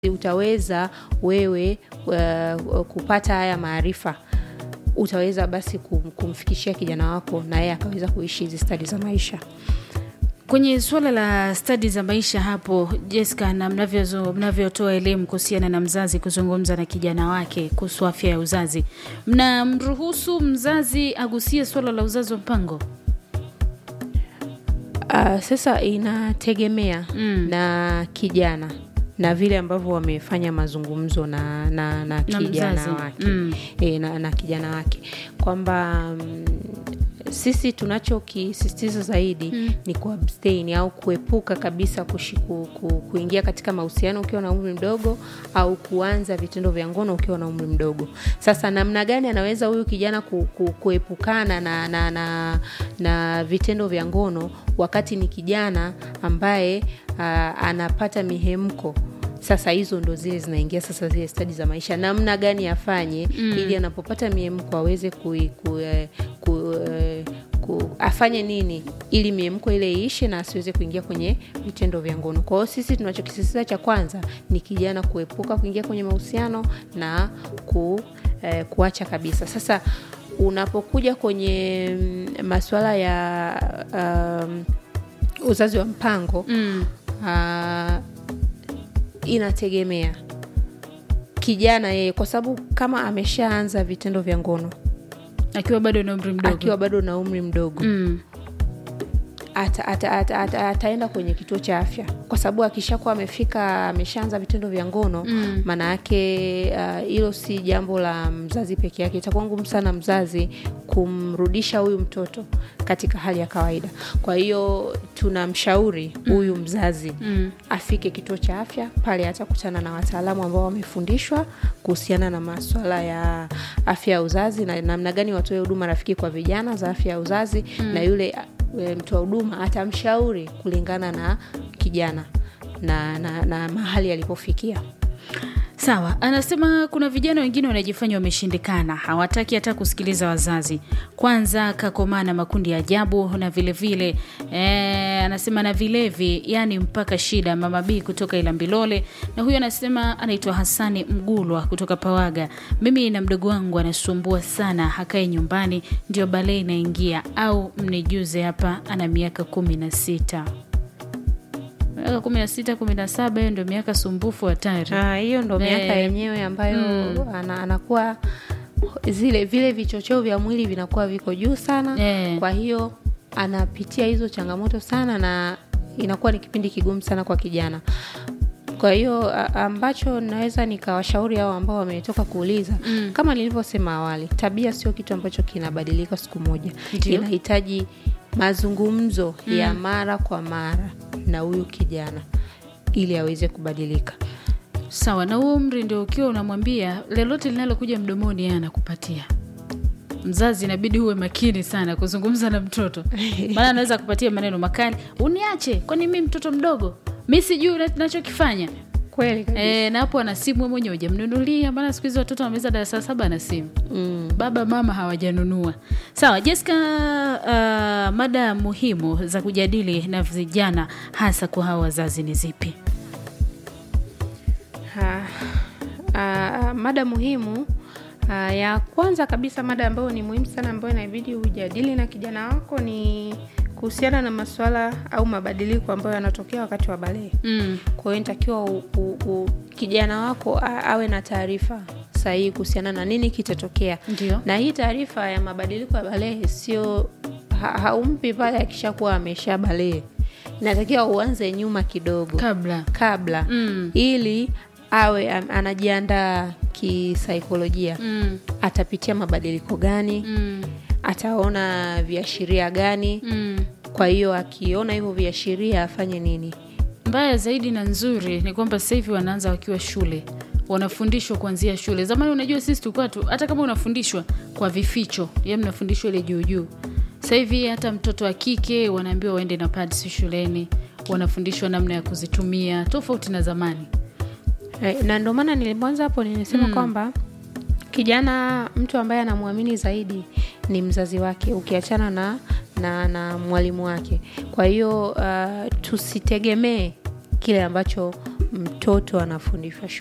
utaweza wewe uh, kupata haya maarifa utaweza basi kum, kumfikishia kijana wako na yeye akaweza kuishi hizi stadi za maisha kwenye suala la stadi za maisha hapo Jessica, na mnavyozo- mnavyotoa elimu kuhusiana na mzazi kuzungumza na kijana wake kuhusu afya ya uzazi, mnamruhusu mzazi agusie suala la uzazi wa mpango? uh, sasa inategemea Mm. na kijana na vile ambavyo wamefanya mazungumzo na, na, na Na kijana mzazi. wake Mm. e, na, na kijana wake kwamba mm, sisi tunachokisisitiza zaidi Mm. ni kuabstain au kuepuka kabisa kushi, ku, ku, kuingia katika mahusiano ukiwa na umri mdogo au kuanza vitendo vya ngono ukiwa na umri mdogo. Sasa namna gani anaweza huyu kijana ku, ku, kuepukana na, na, na, na vitendo vya ngono wakati ni kijana ambaye aa, anapata mihemko sasa hizo ndo zile zinaingia sasa zile stadi za maisha namna gani afanye mm. ili anapopata miemko aweze kui, ku, eh, ku, eh, ku, afanye nini ili miemko ile iishe na asiweze kuingia kwenye vitendo vya ngono kwa hiyo sisi tunachokisisitiza cha kwanza ni kijana kuepuka kuingia kwenye mahusiano na ku, eh, kuacha kabisa sasa unapokuja kwenye mm, masuala ya um, uzazi wa mpango Mm. uh, inategemea kijana yeye kwa sababu kama ameshaanza vitendo vya ngono Akiwa bado na umri mdogo akiwa bado na umri mdogo mm. ata, ata, ata, ata, ataenda kwenye kituo cha afya kwa sababu akishakuwa amefika ameshaanza vitendo vya ngono Mm. maana yake uh, hilo si jambo la mzazi peke yake itakuwa ngumu sana mzazi kumrudisha huyu mtoto katika hali ya kawaida kwa hiyo tunamshauri huyu mzazi Mm. afike kituo cha afya pale atakutana na wataalamu ambao wamefundishwa kuhusiana na maswala ya afya ya uzazi na namna gani watoe huduma rafiki kwa vijana za afya ya uzazi mm. na yule e, mtoa huduma atamshauri kulingana na kijana na, na, na mahali alipofikia Sawa, anasema kuna vijana wengine wanajifanya wameshindikana, hawataki hata kusikiliza wazazi. Kwanza kakomaa na makundi ya ajabu na vilevile vile, eh, anasema na vilevi, yani mpaka shida. Mama B kutoka Ilambilole, na huyo anasema anaitwa Hasani Mgulwa kutoka Pawaga. Mimi na mdogo wangu anasumbua sana, hakae nyumbani, ndio balee inaingia, au mnijuze hapa, ana miaka kumi na sita miaka kumi na sita kumi na saba hiyo ndio miaka sumbufu hatari. Ah, hiyo ndo miaka Eh. yenyewe ambayo ana, anakuwa zile vile vichocheo vya mwili vinakuwa viko juu sana Eh. kwa hiyo anapitia hizo changamoto sana na inakuwa ni kipindi kigumu sana kwa kijana kwa hiyo a- ambacho naweza nikawashauri hao ambao wametoka kuuliza Mm. kama nilivyosema awali tabia sio kitu ambacho kinabadilika siku moja Ndio. inahitaji mazungumzo ya mara kwa mara na huyu kijana ili aweze kubadilika Sawa, na huo umri ndio ukiwa unamwambia lolote linalokuja mdomoni yeye anakupatia. Mzazi inabidi uwe makini sana kuzungumza na mtoto, maana anaweza kupatia maneno makali, uniache, kwani mi mtoto mdogo, mi sijui na- nachokifanya. kweli kabisa. E, na hapo ana simu wewe mwenyewe hujamnunulia, maana siku hizi watoto wameweza darasa saba na simu mm. baba mama hawajanunua. Sawa Jessica, uh, mada muhimu za kujadili na vijana hasa kwa hawa wazazi ni zipi? Ha, ah, mada muhimu ah, ya kwanza kabisa mada ambayo ni muhimu sana ambayo inabidi ujadili na kijana wako ni kuhusiana na masuala au mabadiliko ambayo yanatokea wakati wa balee Mm. kwa hiyo inatakiwa u- u- u- kijana wako a- awe na taarifa sahihi kuhusiana na nini kitatokea Ndio. na hii taarifa ya mabadiliko ya balehe sio ha, haumpi pale akishakuwa amesha balehe inatakiwa uanze nyuma kidogo Kabla kabla Mm. ili awe am- anajiandaa kisaikolojia mm. atapitia mabadiliko gani Mm. ataona viashiria gani Mm. kwa hiyo akiona hivyo viashiria afanye nini mbaya zaidi na nzuri ni kwamba sasa hivi wanaanza wakiwa shule wanafundishwa kuanzia shule zamani unajua sisi tulikuwa tu hata kama unafundishwa kwa vificho ya mnafundishwa ile juu juu sasa hivi hata mtoto wa kike wanaambiwa waende na pads shuleni wanafundishwa namna ya kuzitumia tofauti na zamani Eh, na ndio maana nilimwanza hapo nilisema Mm. kwamba kijana mtu ambaye anamwamini zaidi ni mzazi wake ukiachana na na, na mwalimu wake kwa hiyo uh, tusitegemee kile ambacho mtoto anafundishwa